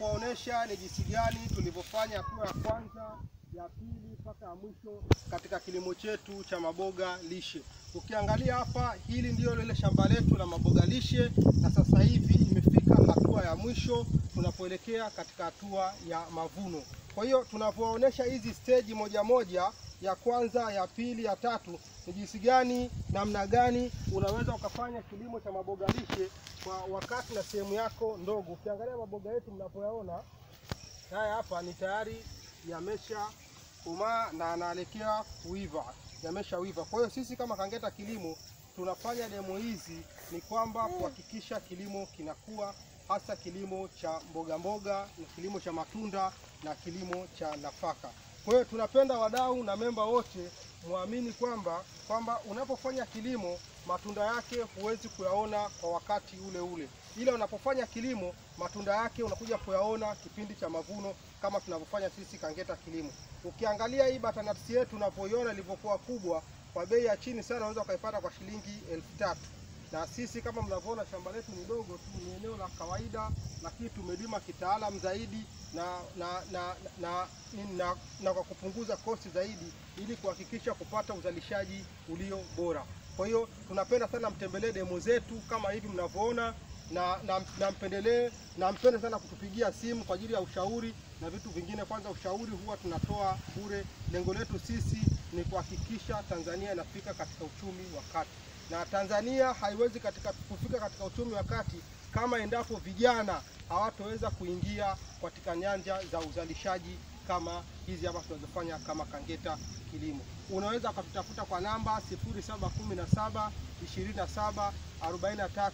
kuwaonesha ni jinsi gani tulivyofanya hatua ya kwanza, ya pili mpaka ya mwisho katika kilimo chetu cha maboga lishe. Ukiangalia hapa, hili ndio lile shamba letu la maboga lishe, na sasa hivi imefika hatua ya mwisho tunapoelekea katika hatua ya mavuno. Kwa hiyo tunavyoonyesha hizi stage moja moja, ya kwanza, ya pili, ya tatu, ni jinsi gani, namna gani unaweza ukafanya kilimo cha maboga lishe kwa wakati na sehemu yako ndogo. Ukiangalia maboga yetu mnapoyaona haya hapa ni tayari yamesha komaa na anaelekea kuiva, yamesha wiva. Kwa hiyo sisi kama Kangeta Kilimo tunafanya demo hizi ni kwamba kuhakikisha kilimo kinakuwa, hasa kilimo cha mboga mboga na kilimo cha matunda na kilimo cha nafaka. Kwa hiyo tunapenda wadau na memba wote muamini kwamba kwamba unapofanya kilimo matunda yake huwezi kuyaona kwa wakati ule ule, ila unapofanya kilimo matunda yake unakuja kuyaona kipindi cha mavuno, kama tunavyofanya sisi Kangeta Kilimo. Ukiangalia hii batanati yetu unavyoiona ilivyokuwa kubwa, kwa bei ya chini sana unaweza ukaipata kwa shilingi elfu tatu na sisi kama mnavyoona shamba letu ni dogo tu, ni eneo la kawaida, lakini tumelima kitaalamu zaidi na na na, na, na, na kwa kupunguza kosti zaidi ili kuhakikisha kupata uzalishaji ulio bora. Kwa hiyo tunapenda sana mtembelee demo zetu kama hivi mnavyoona, na na, na mpendelee na mpende sana kutupigia simu kwa ajili ya ushauri na vitu vingine. Kwanza ushauri huwa tunatoa bure. Lengo letu sisi ni kuhakikisha Tanzania inafika katika uchumi wa kati na Tanzania haiwezi katika kufika katika uchumi wa kati kama endapo vijana hawatoweza kuingia katika nyanja za uzalishaji kama hizi hapa tunazofanya kama Kangeta Kilimo. Unaweza ukatutafuta kwa namba 0717 27 43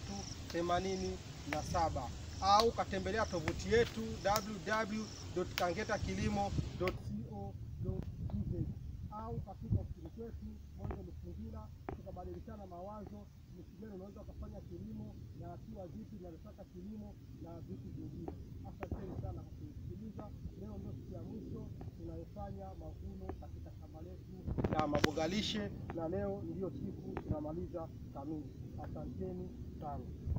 87 au katembelea tovuti yetu www.kangetakilimo.co.tz au katika ofisi kwetu Mwanzo Msingila, tukabadilishana mawazo jinsi gani unaweza ukafanya kilimo na hatua zipi zinazotaka kilimo na vitu vingine. Asanteni sana kwa kunisikiliza. Leo ndio siku ya mwisho tunayofanya mavuno katika shamba letu la maboga lishe, na leo ndiyo siku tunamaliza kamili. Asanteni sana.